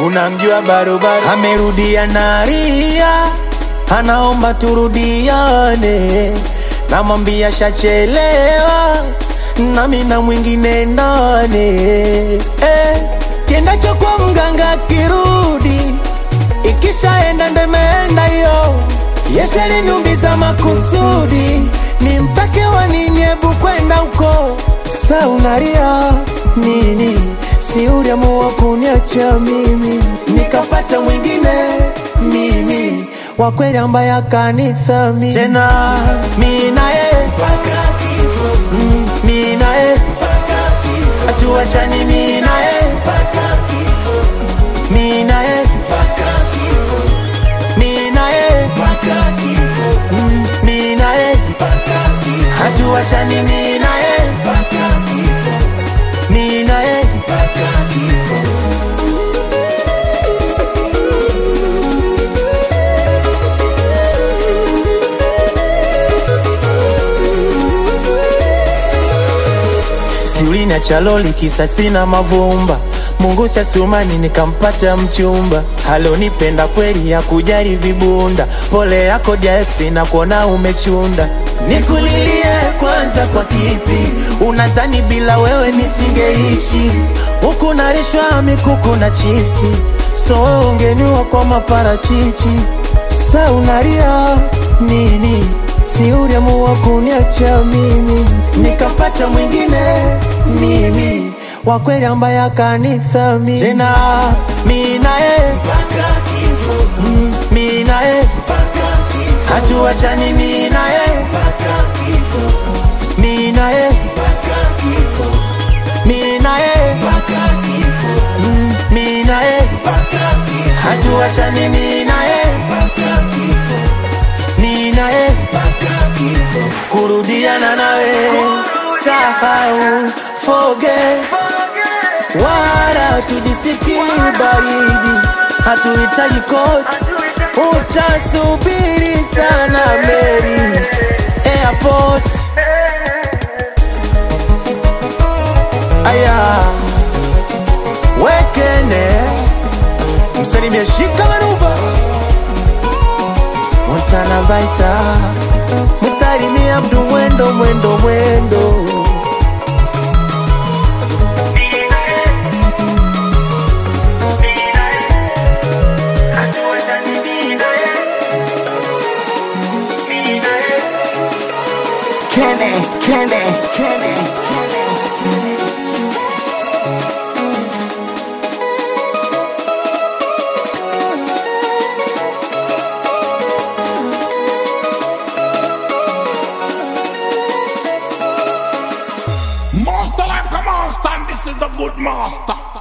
unamjua barobaro amerudia naria anaomba turudiane namwambia shachelewa nami na mwingine ndani eh, kiendacho kwa mganga kirudi ikishaenda ndo imeenda hiyo Yesu aliniumbiza makusudi nimtake wa nini hebu kwenda huko sa unalia nini si uliamua kuniacha mimi nikapata mwingine mimi wa kweli ambaye akanithamini tena mi naye Mm, mi naye hatuachani mi naye mi naye mi naye Mm, mi naye hatuachani mi naye mi naye siulina chaloli kisa sina mavumba mungu sasumani nikampata mchumba halonipenda kweli ya kujari vibunda pole yako jaeksi na kuona umechunda nikulilie kwanza kwa kipi unadhani bila wewe nisingeishi huku narishwa mikuku na chipsi so ungeniwa kwa maparachichi sa unaria nini si uliamua kuniacha mimi nikapata mwingine mimi wa kweli ambaye akanithamini tena mi naye Mm, mi naye hatuachani mi naye mi naye mi naye Mm, mi naye hatuachani mi naye mi naye kurudiana nawe sahau forget wala tujisiki baridi hatuhitaji koti utasubiri sana meri airport aya wekene msalimia shika manuva montana vaisa msalimia mdu mwendo mwendo mwendo Kenny, Kenny, Kenny, Kenny. Master like a monster, and this is the good master.